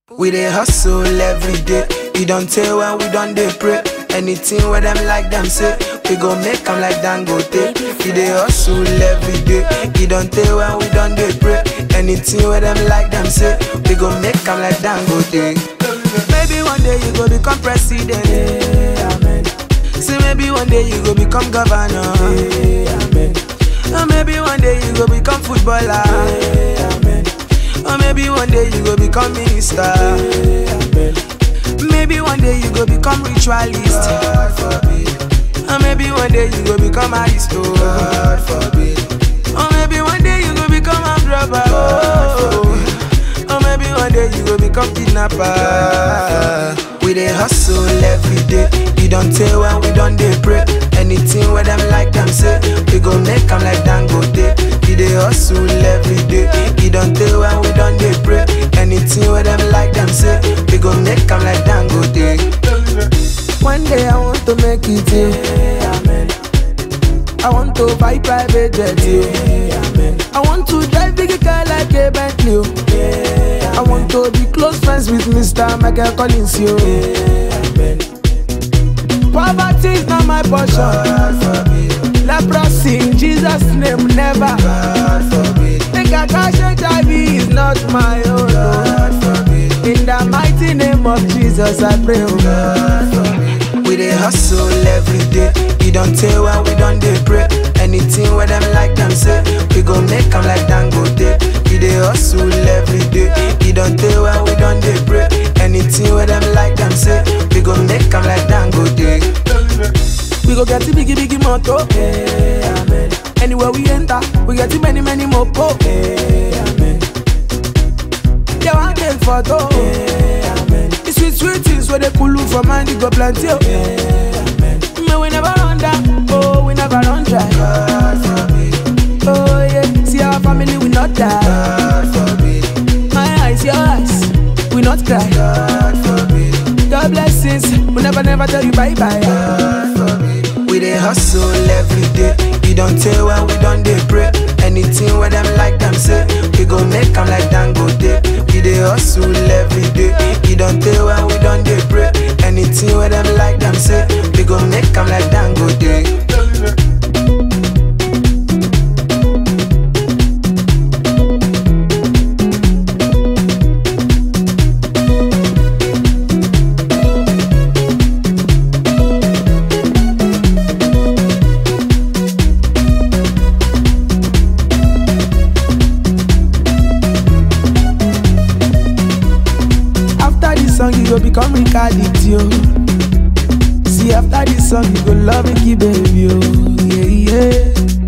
We dey hustle every day. You don't tell when we done dey pray. Anything where them like them say, we go make 'em like Dangote. We dey hustle every day. You don't tell when we done dey pray. Anything where them like them say, we go make 'em like Dangote. Maybe one day you go become president. amen. See maybe one day you go become governor. amen. Or maybe one day you go become footballer. amen. Or maybe one day you go become minister. amen. Maybe one day you go become ritualist. God forbid. Or maybe one day you go become aristo. God forbid. Or maybe one day you go become a robber. Oh. Or maybe one day you go become kidnapper. We dey hustle every day. You don't tell when we done dey pray. Anything where them like them say, we go make 'em like Dangote. We dey hustle every day. You don't tell when we done dey pray. Anything where them like them say, we go make 'em like Dangote. One day I want to make it, yeah. Amen. I want to buy private jet, yeah. Amen. I want to drive big car like a Bentley, oh. yeah. I want to be close friends with Mr. Michael Collins, yo. Amen. Poverty is not my portion. God forbid. Leprosy in Jesus' name, never. God forbid. Think I cash HIV is not my own. God forbid. In the mighty name of Jesus, I pray. Oh. God forbid. We dey hustle every day. You don't tell when we done dey pray. Anything where them like them say, we go make 'em like Dangote. We dey hustle every day. You don't tell when we done dey pray. Anything where them like them say, we go make 'em like Dangote. We go get the biggie biggie moto. Hey, amen. Anywhere we enter, we get the many many mopo. Hey, amen. They want take photo. Hey, amen. The sweet sweet things where they pull you from mind, you go plenty. Oh. Hey, amen. Me we never run down, oh we never run dry. God forbid. Oh yeah, see our family we not die. God forbid. My eyes, your eyes, we not cry. God forbid. God blessings, we never never tell you bye bye. God forbid. We dey hustle every day. You don't tell when we done dey pray. Anything where them like them say, we go make 'em like Dangote. We dey hustle every day. You don't tell when we done dey pray. Anything where them like them say, we go make 'em like Dangote. After this song, you go become Ricardit, yo. See, after this song, you go love Ricky, baby, yo. Yeah, yeah.